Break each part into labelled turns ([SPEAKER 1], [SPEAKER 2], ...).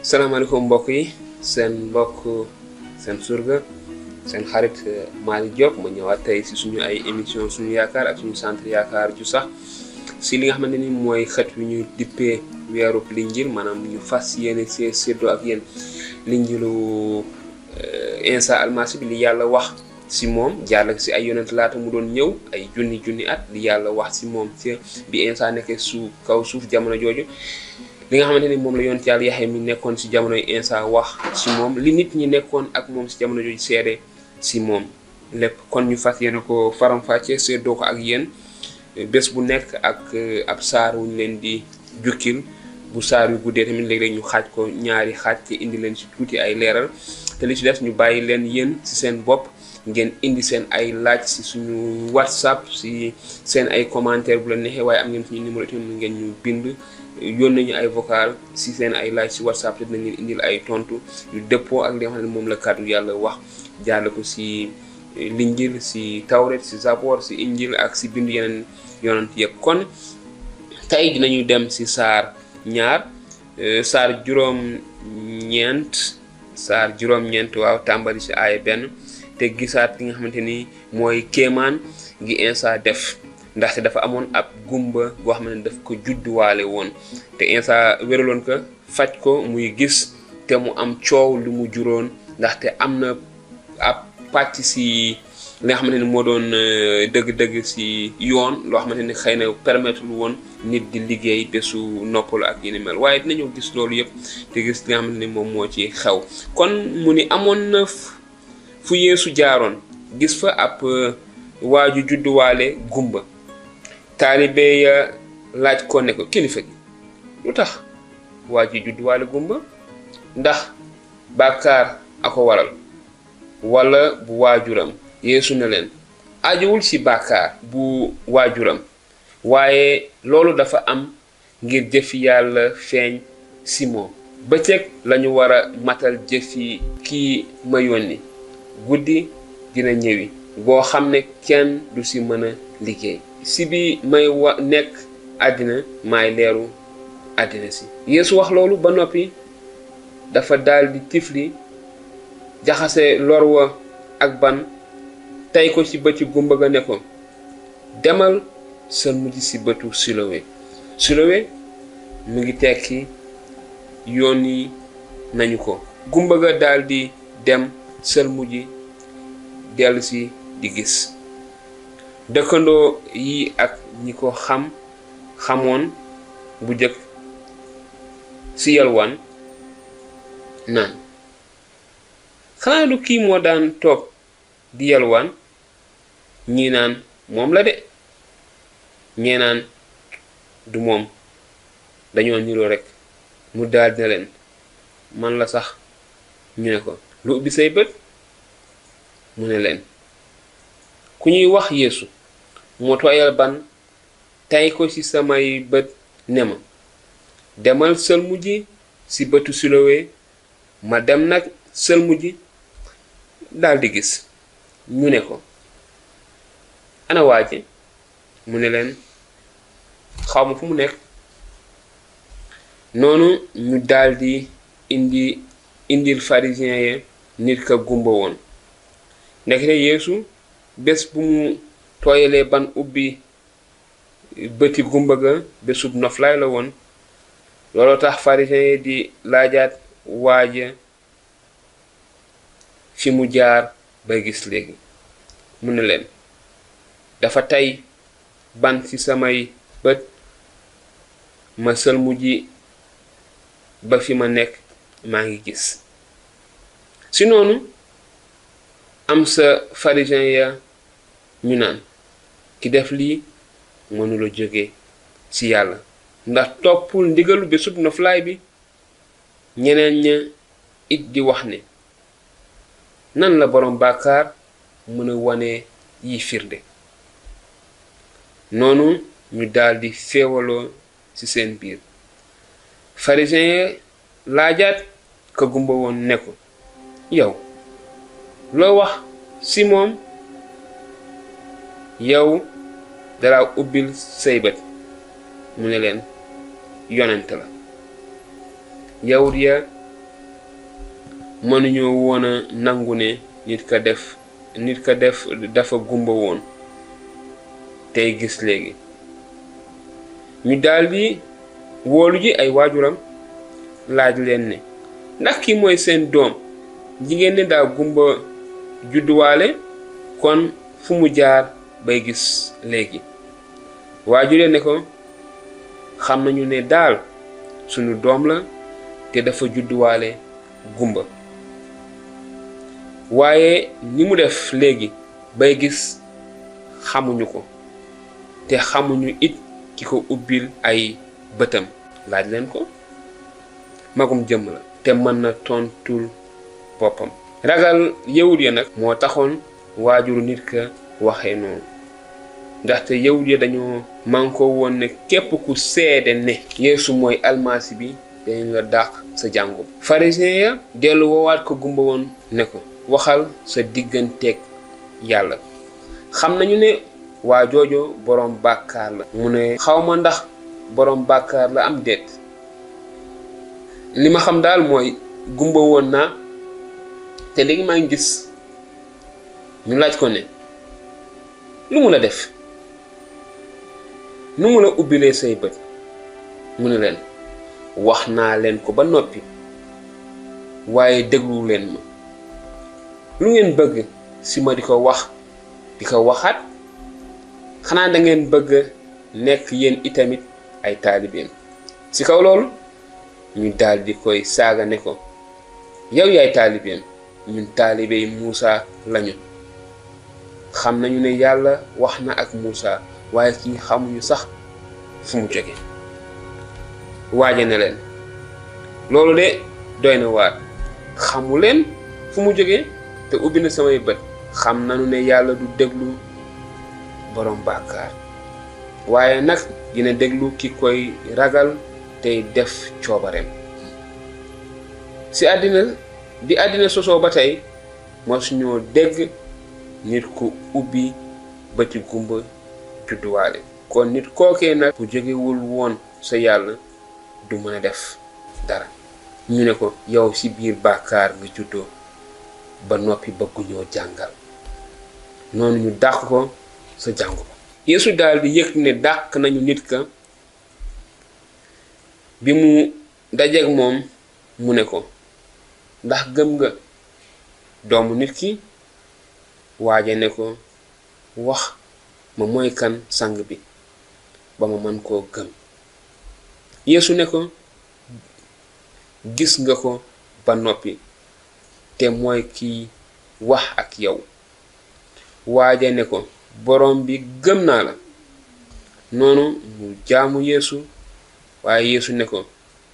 [SPEAKER 1] salaamaaleykum mbokk yi seen mbokk seen surga seen xarit Malick Diop ma ñëwaat tey si suñu ay émission suñu yaakaar ak suñu centre yaakaar ju sax si li nga xamante ni mooy xët wi ñu dippee weeru linjil maanaam ñu fas yéene see séddoo ak yéen linjilu Insa almasi bi li yàlla wax si moom jaarale si ay yonent laata mu doon ñëw ay junni junni at li yàlla wax si moom ci bi Insa nekkee su kaw suuf jamono jooju li nga xamante ni moom la yonent yàlla Yaxya mi nekkoon si jamonoy Insa wax si moom li nit ñi nekkoon ak moom si jamono jooju seede si moom lépp kon ñu fas yéene ko faram-fàccee séddoo ko ak yéen bés bu nekk ak ab saar wu ñu leen di jukkil bu saar yu guddee tamit léeg-léeg ñu xaaj ko ñaari xaaj te indi leen si tuuti ay leeral te li ci des ñu bàyyi leen yéen si seen bopp ngeen indi seen ay laaj si suñu whatsapp si seen ay commentaire bu la neexee waaye am ngeen suñu numéro tamit ngeen ñu bind yónnee ñu ay vocal si seen ay laaj si whatsapp te dinañ leen indil ay tontu yu dëppoo ak li nga xam ne moom la kàddu yàlla wax jaarle ko si linjil si tawret si zabor si injil ak si bindu yeneen yonent yëpp kon tey dinañu dem si saar ñaar saar juróom ñeent saar juróom ñeent waaw tàmbali si aaya benn te gisaat li nga xamante ni mooy kéemaan gi Insa def ndaxte dafa amoon ab gumba boo xam ne daf ko judduwaale woon te Insa wéraloon ko faj ko muy gis te mu am coow lu mu juróon ndaxte am na ab pàcc si li nga xamante ni moo doon dëgg-dëgg si yoon loo xamante ni xëy na permettre woon nit di liggéey bésu noppalu ak yi ni mel waaye dinañoo gis loolu yëpp te gis li nga xamante ni moom moo ci xew kon mu ni amoon na fu yeesu jaaroon gis fa ab waaju judduwaale gumba taalibe ya laaj ko ne ko kilifa gi lu tax waaju judduwaale gumba ndax bàkkaar a ko waral wala bu waajuram yeesu ne leen ajuwul ci bàkkaar bu waajuram waaye loolu dafa am ngir jëfi yàlla feeñ si moom bëccëg lañu war a matal jëfi kii ma yónni guddi dina ñëwi boo xam ne kenn du si mën a liggéey si bi may wa nekk àddina may leeru àddina si yeesu wax loolu ba noppi dafa daldi tifli jaxase lor wa ak ban tey ko ci bëti gumba ga ne ko demal sën mujj ci bëtu silowe silowe mu ngi tekki yónni nañu ko gumba ga daldi dem sël mujj dellu si di gis dëkkandoo yi ak ñi ko xam xamoon bu jëkk si yalwaan naan xanaa du kii moo daan toog di yalwaan ñii naan moom la de ñee naan du moom dañoo niroo rekk mu daldi na leen man la sax ñu ne ko lu ubbi say bët mu ne leen ku ñuy wax yeesu moo tooyal ban tey ko ci samay bët ne ma demal sëlmu ji ci bëtu silowe ma dem nag sëlmu ji daldi gis ñu ne ko ana waaje mu ne leen xaw ma fu mu nekk noonu ñu daldi indi indil pharisien ye nit ka gumba woon ndekete yeesu bés bu mu tooyalee ban ubbi bëti gumba ga bésub noflaay la woon looloo tax pharisien yi di laajaat waaja fi mu jaar ba gis léegi mu ne leen dafa tey ban ci samay bët ma sëlmu ji ba fi ma nekk maa ngi gis si noonu am sa pharisien ya ñu naan ki def lii mënula jóge ci yàlla ndax toppul ndigalu bésub noflaay bi ñeneen ña it di wax ne nan la boroom bàkkaar mën a wane yi firnde noonu ñu daldi féewaloo ci seen biir pharisien ya laajaat ka gumba woon ne ko yow loo wax ci moom yow dara ubbil say bët mu ne leen yonent la yawut ya mënuñoo woon a nangu ne nit ka def nit ka def dafa gumba woon tey gis léegi ñu daldi woolu ji ay waajuram laaj leen ne ndax ki mooy seen doom jigéen ne daa gumba judduwaale kon fu mu jaar bay gis léegi waajure ne ko xam nañu ne daal sunu doom la te dafa judduwaale gumba waaye ni mu def léegi bay gis xamuñu ko te xamuñu it ki ko ubbil ay bëtam laaj leen ko magum jëmm la te mën na tontul boppam ragal yawut ya nag moo taxoon waajuru nit ka waxee noonu ndaxte yawut ya dañoo mànkoo woon ne képp ku seede ne yeesu mooy almasi bi dañ la dàq sa jàngu pharisien ya dellu woowaat ko gumba woon ne ko waxal sa digganteeg yàlla xam nañu ne waa joojo boroom bàkkaar la mu ne xawma ndax boroom bàkkaar la am déet li ma xam daal mooy gumba woon naa te léegi maa ngi gis ñu laaj ko ne lu mu la def nu mu la ubbilee say bët mu ne leen wax naa leen ko ba noppi waaye déglu leen ma lu ngeen bëgg si ma di ko wax di ko waxaat xanaa da ngeen bëgg nekk yéen itamit ay taalibeem ci kaw loolu ñu daal di koy saaga ne ko yow yaay taalibeem ñun taalibe yi Muusa lañu xam nañu ne yàlla wax na ak Muusa waaye kii xamuñu sax fu mu jóge waaje ne leen loolu de doy na waar xamu leen fu mu jóge te ubbi na samay bët xam nañu ne yàlla du déglu borom bàkkaar waaye nag dina déglu ki koy ragal tey def coobareem ci àddina bi àddina sosoo ba tey mosuñoo dégg nit ku ubbi bëti gumba judduwaale kon nit kookee nag bu jógewul woon sa yàlla du mën a def dara ñu ne ko yow ci biir bàkkaar nga juddoo ba noppi bëgguñoo jàngal noonu ñu dàq ko sa jàngu ba Yeesu daal di yëg ne dàq nañu nit ka bi mu dajeeg moom mu ne ko ndax gëm nga doomu nit ki waaje ne ko wax ma mooy kan sang bi ba ma mën koo gëm Yeesu ne ko gis nga ko ba noppi te mooy kiy wax ak yow waaje ne ko borom bi gëm naa la noonu mu jaamu Yeesu waaye Yeesu ne ko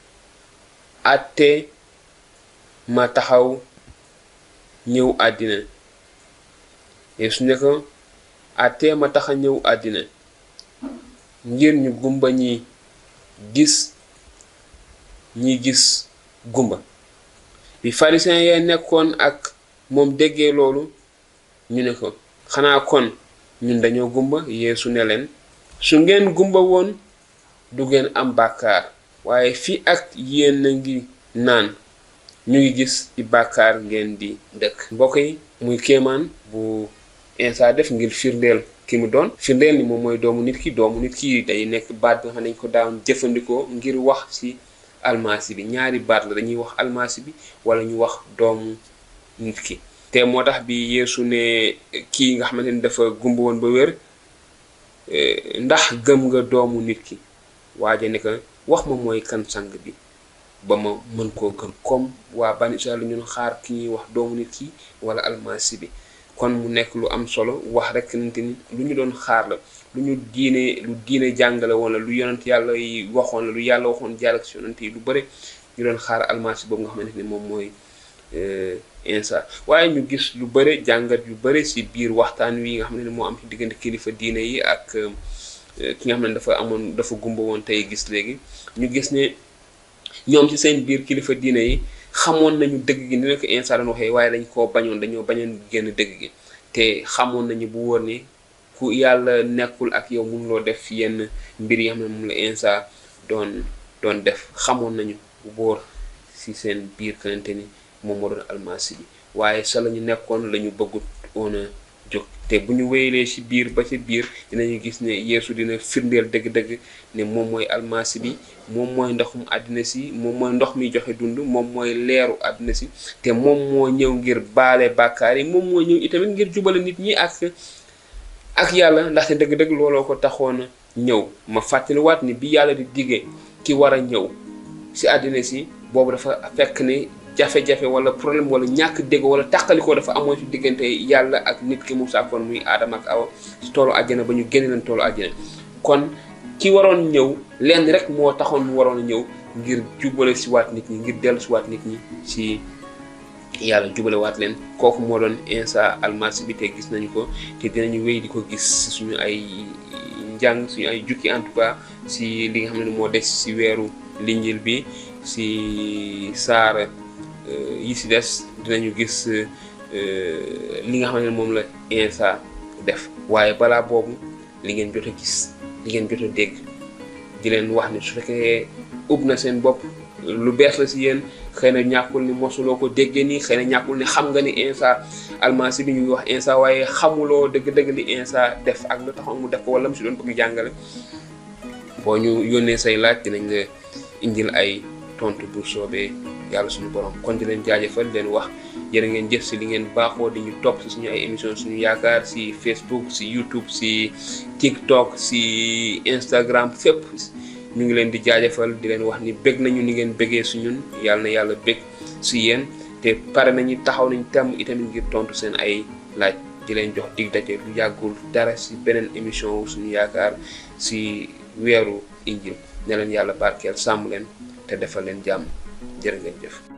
[SPEAKER 1] àtte ma taxaw ñëw àddina Yeesu ne ko àtte ma taxa ñëw àddina ngir ñu gumba ñi gis ñi gis gumba bi pharisien ya nekkoon ak moom déggee loolu ñu ne ko xanaa kon ñun dañoo gumba Yeesu ne leen su ngeen gumba woon du ngeen am bàkkaar waaye fii ak yéen a ngi naan ñu ngi gis ci bàkkaar ngeen di dëkk mbokk yi muy kéemaan bu Insa def ngir firndeel ki mu doon firndeel ni moom mooy doomu nit ki doomu nit ki day nekk baat bi nga xam ne dañ ko daan jëfandikoo ngir wax ci almasi bi ñaari baat la dañuy wax almasi bi wala ñu wax doomu nit ki te moo tax bi Yeesu ne kii nga xamante ni dafa gumba woon ba wér ndax gëm nga doomu nit ki waaje ne ko wax ma mooy kan sang bi ba ma mën koo gëm comme waa bani Israël ñun xaar ki ñuy wax doomu nit ki wala almasi bi kon mu nekk lu am solo wax rek nante ni lu ñu doon xaar la lu ñu diine lu diine jàngale woon la lu yonent yàlla yi waxoon la lu yàlla waxoon jàll ak si yonent yi lu bëri ñu doon xaar almasi boobu nga xamante ni moom mooy Insa waaye ñu gis lu bëri jàngat yu bëri si biir waxtaan wi nga xam ne moo am ci diggante kilifa diine yi ak ki nga xam ne dafa amoon dafa gumba woon tey gis léegi ñu gis ne ñoom ci seen biir kilifa diine yi xamoon nañu dëgg gi ni la ko Insa doon waxee waaye dañ koo bañoon dañoo bañoon génn dëgg gi te xamoon nañu bu wóor ni ku yàlla nekkul ak yow mënuloo def yenn mbir yi xam ne moom la Insa doon doon def xamoon nañu bu wóor si seen biir kanante ni moom moo doon almasi bi waaye sa la ñu nekkoon la ñu bëggut woon a jóg te bu ñu wéyalee ci biir ba ci biir dinañu gis ne yeesu dina firndeel dëgg-dëgg ne moom mooy almasi bi moom mooy ndoxum àddina si moom mooy ndox mi joxe dund moom mooy leeru àddina si te moom moo ñëw ngir baale bàkkaar yi moom moo ñëw itamit ngir jubale nit ñi ak ak yàlla ndaxte dëgg-dëgg looloo ko taxoon a ñëw ma fàttaliwaat ni bi yàlla di digge ki war a ñëw si àddina si boobu dafa fekk ne jafe-jafe wala problème wala ñàkk dégg wala tàqalikoo dafa amoon si diggante yàlla ak nit ki mu sàkkoon muy aadama ak awa si toolu àjjana ba ñu génne leen toolu àjjana kon ki waroon ñëw lenn rek moo taxoon mu waroon a ñëw ngir jubale si waat nit ñi ngir dellu si waat nit ñi si yàlla jubale waat leen kooku moo doon Insa almasi bi te gis nañu ko te dinañu wéy di ko gis suñu ay njàng suñu ay jukki en tout cas si li nga xam ne moo des si weeru linjil bi si saar yi si des dinañu gis li nga xam ne moom la Insa def waaye balaa boobu li ngeen jot a gis li ngeen jot a dégg di leen wax ne su fekkee ub na seen bopp lu bees la si yéen xëy na ñàkkul ni mosuloo ko déggee nii xëy na ñàkkul ni xam nga ni Insa almasi bi ñuy wax Insa waaye xamuloo dëgg-dëgg li Insa def ak lu taxoon mu def ko wala mu si doon bëgg jàngale boo ñu yónnee say laaj dinañ la indil ay tontu bu soobee yàlla suñu borom kon di leen jaajëfal leen wax jërë ngeen jëf si li ngeen baaxoo di ñu topp si suñu ay émission suñu yaakaar si Facebook si YouTube si TikTok si Instagram fépp ñu ngi leen di jaajëfal di leen wax ni bëgg nañu ni ngeen bëggee su ñun yàlla na yàlla bëgg si yéen te pare nañu taxaw nañ temm itamit ngir tontu seen ay laaj di leen jox dig daje lu yàggul dara si beneen émission suñu yaakaar si weeru injil ne leen yàlla barkeel sàmm leen te defal leen jàmm jërë ngeen jëf